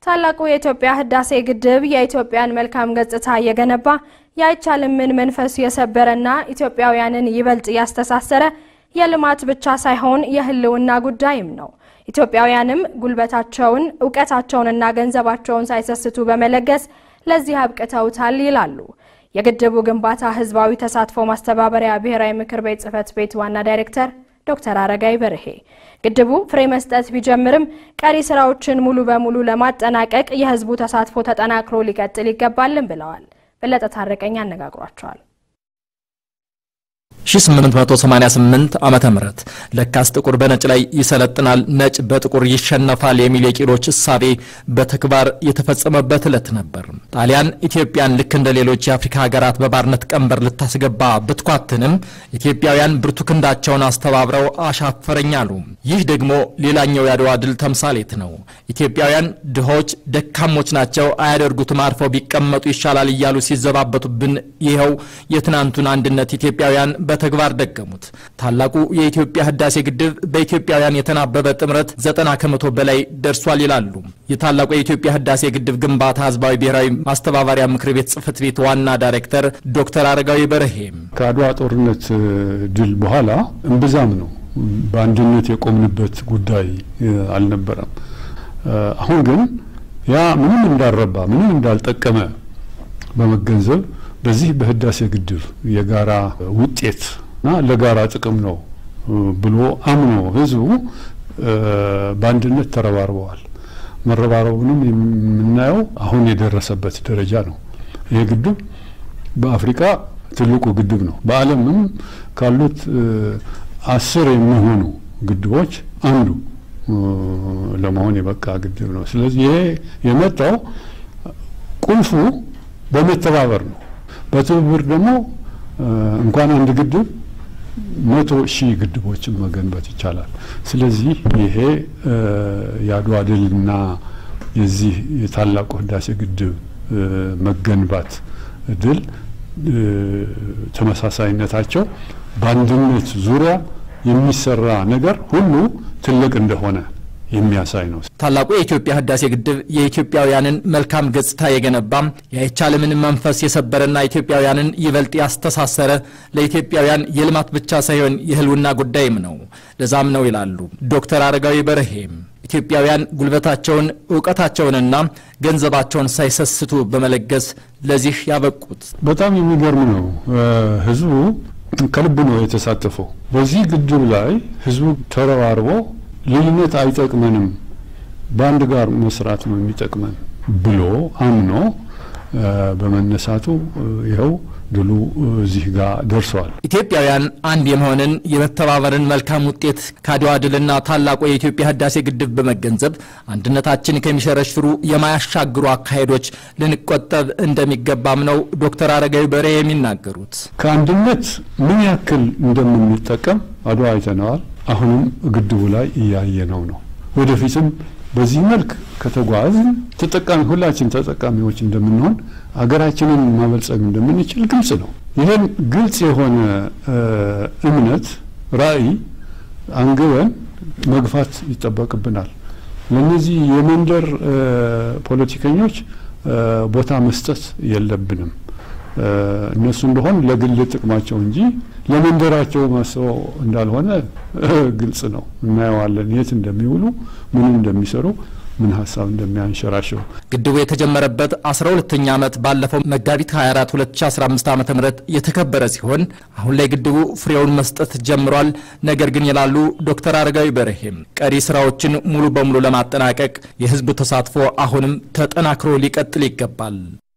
ታላቁ የኢትዮጵያ ህዳሴ ግድብ የኢትዮጵያን መልካም ገጽታ እየገነባ የአይቻልምን መንፈስ የሰበረና ኢትዮጵያውያንን ይበልጥ ያስተሳሰረ የልማት ብቻ ሳይሆን የህልውና ጉዳይም ነው። ኢትዮጵያውያንም ጉልበታቸውን እውቀታቸውንና ገንዘባቸውን ሳይሰስቱ በመለገስ ለዚህ አብቅተውታል ይላሉ የግድቡ ግንባታ ህዝባዊ ተሳትፎ ማስተባበሪያ ብሔራዊ ምክር ቤት ጽህፈት ቤት ዋና ዳይሬክተር ዶክተር አረጋይ በርሄ። ግድቡ ፍሬ መስጠት ቢጀምርም ቀሪ ስራዎችን ሙሉ በሙሉ ለማጠናቀቅ የህዝቡ ተሳትፎ ተጠናክሮ ሊቀጥል ይገባልን ብለዋል። በለጠ ታረቀኝ አነጋግሯቸዋል። 1888 ዓመተ ምህረት ለካስ ጥቁር በነጭ ላይ ይሰለጥናል፣ ነጭ በጥቁር ይሸነፋል የሚል የቂሎች እሳቤ በተግባር የተፈጸመበት ዕለት ነበር። ጣሊያን ኢትዮጵያን ልክ እንደ ሌሎች የአፍሪካ ሀገራት በባርነት ቀንበር ልታስገባ ብትኳትንም ኢትዮጵያውያን ብርቱ ክንዳቸውን አስተባብረው አሻፈረኝ አሉ። ይህ ደግሞ ሌላኛው የአድዋ ድል ተምሳሌት ነው። ኢትዮጵያውያን ድሆች፣ ደካሞች ናቸው፣ አያደርጉትም፣ አርፈው ቢቀመጡ ይሻላል እያሉ ሲዘባበቱብን ይኸው የትናንቱን አንድነት ኢትዮጵያውያን በተግባር ደገሙት። ታላቁ የኢትዮጵያ ህዳሴ ግድብ በኢትዮጵያውያን የተናበበ ጥምረት ዘጠና ከመቶ በላይ ደርሷል ይላሉ የታላቁ የኢትዮጵያ ህዳሴ ግድብ ግንባታ ህዝባዊ ብሔራዊ ማስተባበሪያ ምክር ቤት ጽህፈት ቤት ዋና ዳይሬክተር ዶክተር አረጋዊ በርሄም። ከአድዋ ጦርነት ድል በኋላ እምብዛም ነው በአንድነት የቆምንበት ጉዳይ አልነበረም። አሁን ግን ያ ምንም እንዳልረባ ምንም እንዳልጠቀመ በመገንዘብ በዚህ በህዳሴ ግድብ የጋራ ውጤት እና ለጋራ ጥቅም ነው ብሎ አምኖ ህዝቡ በአንድነት ተረባርበዋል። መረባረቡንም የምናየው አሁን የደረሰበት ደረጃ ነው። ይህ ግድብ በአፍሪካ ትልቁ ግድብ ነው። በዓለምም ካሉት አስር የሚሆኑ ግድቦች አንዱ ለመሆን የበቃ ግድብ ነው። ስለዚህ ይሄ የመጣው ቁልፉ በመተባበር ነው። በትብብር ደግሞ እንኳን አንድ ግድብ መቶ ሺህ ግድቦችን መገንባት ይቻላል። ስለዚህ ይሄ የአድዋ ድልና የዚህ የታላቁ ህዳሴ ግድብ መገንባት ድል ተመሳሳይነታቸው በአንድነት ዙሪያ የሚሰራ ነገር ሁሉ ትልቅ እንደሆነ የሚያሳይ ነው። ታላቁ የኢትዮጵያ ህዳሴ ግድብ የኢትዮጵያውያንን መልካም ገጽታ የገነባ የአይቻልምን መንፈስ የሰበረና ኢትዮጵያውያንን ይበልጥ ያስተሳሰረ ለኢትዮጵያውያን የልማት ብቻ ሳይሆን የህልውና ጉዳይም ነው። ለዛም ነው ይላሉ ዶክተር አረጋዊ በርሄም ኢትዮጵያውያን ጉልበታቸውን እውቀታቸውንና ገንዘባቸውን ሳይሰስቱ በመለገስ ለዚህ ያበቁት። በጣም የሚገርም ነው። ህዝቡ ከልብ ነው የተሳተፈው። በዚህ ግድብ ላይ ህዝቡ ተረባርቦ ልዩነት አይጠቅመንም፣ በአንድ ጋር መስራት ነው የሚጠቅመን ብሎ አምኖ በመነሳቱ ይኸው ድሉ እዚህ ጋር ደርሰዋል። ኢትዮጵያውያን አንድ የመሆንን የመተባበርን መልካም ውጤት ከአድዋ ድልና ታላቁ የኢትዮጵያ ህዳሴ ግድብ በመገንዘብ አንድነታችን ከሚሸረሽሩ የማያሻግሩ አካሄዶች ልንቆጠብ እንደሚገባም ነው ዶክተር አረጋዊ በርሄ የሚናገሩት። ከአንድነት ምን ያክል እንደምንጠቀም አድዋ አይተነዋል። አሁንም ግድቡ ላይ እያየነው ነው። ወደፊትም በዚህ መልክ ከተጓዝን ተጠቃሚ ሁላችን ተጠቃሚዎች እንደምንሆን ሀገራችንን ማበልጸግ እንደምንችል ግልጽ ነው። ይህን ግልጽ የሆነ እምነት ራዕይ አንግበን መግፋት ይጠበቅብናል። ለእነዚህ የመንደር ፖለቲከኞች ቦታ መስጠት የለብንም። እነሱ እንደሆን ለግል ጥቅማቸው እንጂ ለመንደራቸው ማስበው እንዳልሆነ ግልጽ ነው። እናየዋለን የት እንደሚውሉ ምን እንደሚሰሩ ምን ሀሳብ እንደሚያንሸራሽሩ። ግድቡ የተጀመረበት 12ኛ ዓመት ባለፈው መጋቢት 24 2015 ዓ ም የተከበረ ሲሆን አሁን ላይ ግድቡ ፍሬውን መስጠት ጀምሯል። ነገር ግን ይላሉ ዶክተር አረጋዊ በርሄም ቀሪ ስራዎችን ሙሉ በሙሉ ለማጠናቀቅ የህዝቡ ተሳትፎ አሁንም ተጠናክሮ ሊቀጥል ይገባል።